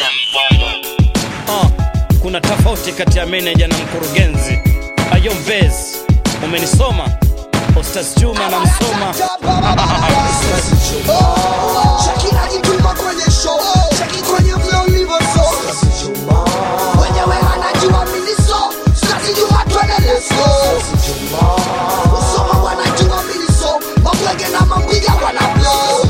Ah, kuna tofauti kati ya meneja na mkurugenzi. Ayo Mbezi, umenisoma Ostaz Juma na msoma Cheki najituma kwenye show Cheki kwenye flow nilivyo so Wenyewe wanajua mimi so Sinazijua twende let's go Usoma wanajua mimi so Mabwege na mambwiga wana blow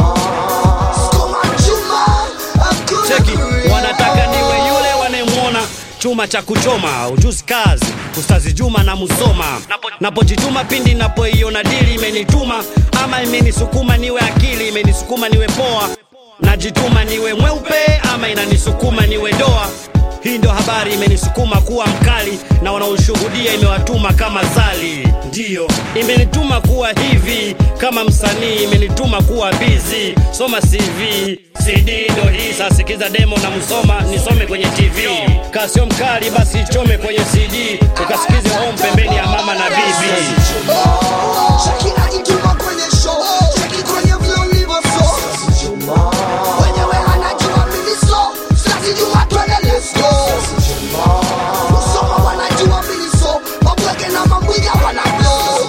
Skoma chuma Hakuna cheki, kuria. wanataka niwe yule wanayemwona chuma cha kuchoma, ujuzi kazi Ustazi Juma na Musoma. Napo- Napojituma pindi napoiona dili imenituma ama imenisukuma niwe akili, imenisukuma niwe poa, najituma niwe mweupe ama inanisukuma niwe doa. Hii ndo habari imenisukuma kuwa mkali na wanaoshuhudia imewatuma kama zali, ndiyo imenituma kuwa hivi kama msanii, imenituma kuwa bizi. Soma CV, CD ndo hii sasa, sikiza demo na Musoma, nisome kwenye TV. Kasio mkali basi ichome kwenye CD, ukasikize home pembeni ya mama na bibi. Cheki najituma kwenye show Cheki kwenye flow nilivyo so Wenyewe wanajua mimi so Sinazijua twende let's go Usoma wanajua mimi so Mabwege na mambwiga wana blow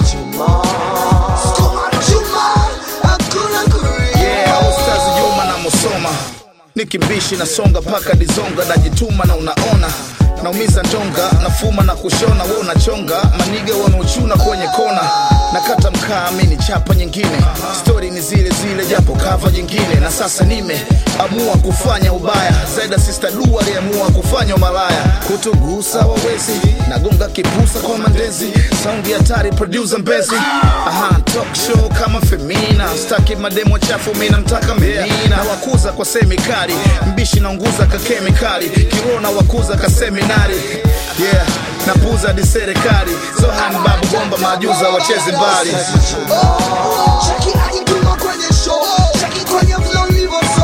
Skoma chuma Hakuna kuria Yeah, Ustazi Juma na Musoma nikimbishi nasonga paka dizonga najituma na unaona naumiza ndonga nafuma na kushona we unachonga maniga wanaochuna kwenye kona nakata mkaa mini chapa nyingine stori ni zile zile japo kava jingine na sasa nimeamua kufanya ubaya zaida sister du aliamua kufanya umalaya kutugusa wawezi nagonga kipusa kwa mandezi saundi hatari producer mbezi aha talk show kama femina staki mademo chafu mi namtaka menina na wakuza kwa semikali mbishi naunguza ka kemikali kirona wakuza ka seminari yeah napuza hadi serikali zohan babu bomba majuza wacheze mbali Cheki najituma kwenye show Cheki kwenye flow nilivyo so